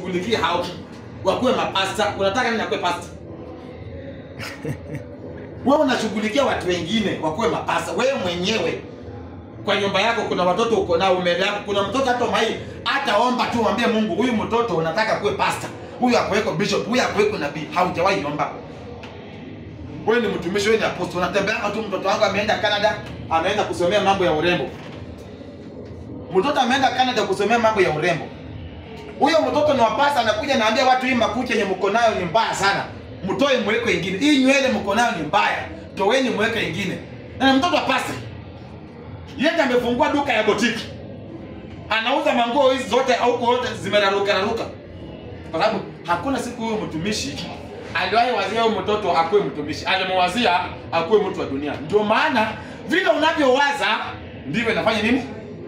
ushughulikie hao wakuwe mapasta. Unataka nini akuwe pasta? Wewe unashughulikia watu wengine wakuwe mapasta. Wewe mwenyewe kwa nyumba yako kuna watoto uko nao mbele yako, kuna mtoto hata mai hataomba tu, mwambie Mungu, huyu mtoto unataka kuwe pasta, huyu akuweko bishop, huyu akuweko nabii. Haujawahi omba. Wewe ni mtumishi, wewe ni apostle, unatembea tu. Mtoto wangu ameenda Canada, ameenda kusomea mambo ya urembo. Mtoto ameenda Canada kusomea mambo ya urembo. Huyo mtoto ni wapasa, anakuja naambia watu, hii makucha yenye mko nayo ni mbaya sana, mtoe mweke ingine. Hii nywele mko nayo ni mbaya, toweni mweke ingine. Na ni mtoto wa pasta, yeye amefungua duka ya botiki, anauza manguo hizi zote au zote zimeraruka raruka, kwa sababu hakuna siku huyo mtumishi aliwahi wazia huyo mtoto akuwe mtumishi, alimwazia akuwe mtu wa dunia. Ndio maana vile unavyowaza ndivyo inafanya nini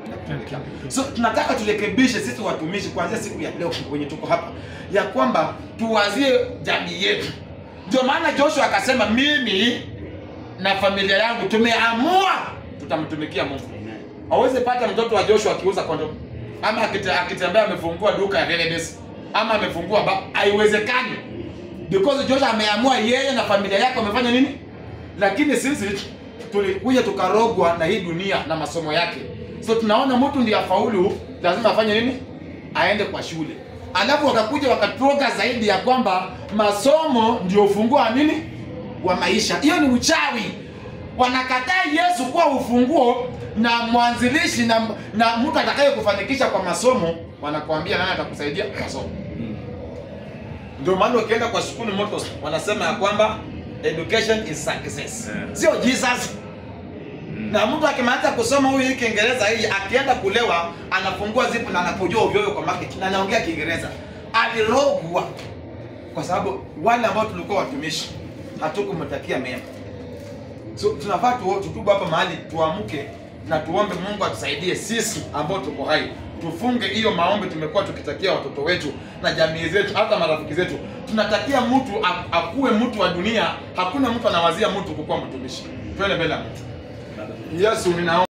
So tunataka turekebishe sisi watumishi kuanzia siku ya leo kwenye tuko hapa, ya kwamba tuwazie jamii yetu. Ndio maana Joshua akasema, mimi na familia yangu tumeamua tutamtumikia Mungu. Hawezi pata mtoto wa Joshua akiuza kondomu ama akite- akitembea amefungua duka ya Renedes ama amefungua ba, haiwezekani because Joshua ameamua yeye na familia yake wamefanya nini, lakini sisi tulikuja tukarogwa na hii dunia na masomo yake. So tunaona mtu ndiye afaulu, lazima afanye nini? Aende kwa shule. Alafu wakakuja wakaturoga zaidi ya kwamba masomo ndio ufunguo wa nini, wa maisha. Hiyo ni uchawi. Wanakataa Yesu kuwa ufunguo na mwanzilishi na, na mtu atakaye kufanikisha kwa masomo. Wanakuambia nani atakusaidia kwa masomo. Ndio maana ukienda kwa shule motos wanasema ya kwamba education is success, Yeah. sio Jesus. Na mtu akimaliza kusoma huyu hii Kiingereza hii akienda kulewa anafungua zipu na anapojua ovyo ovyo kwa market na anaongea Kiingereza. Alirogwa kwa sababu wale ambao tulikuwa watumishi hatukumtakia mema. So tunafaa tu tutubu hapa mahali tuamke na tuombe Mungu atusaidie sisi ambao tuko hai. Tufunge hiyo maombi tumekuwa tukitakia watoto wetu na jamii zetu hata marafiki zetu. Tunatakia mtu ak- akuwe mtu wa dunia, hakuna mtu anawazia mtu kukuwa mtumishi. Twende mbele ya Mungu. Yesu ninaomba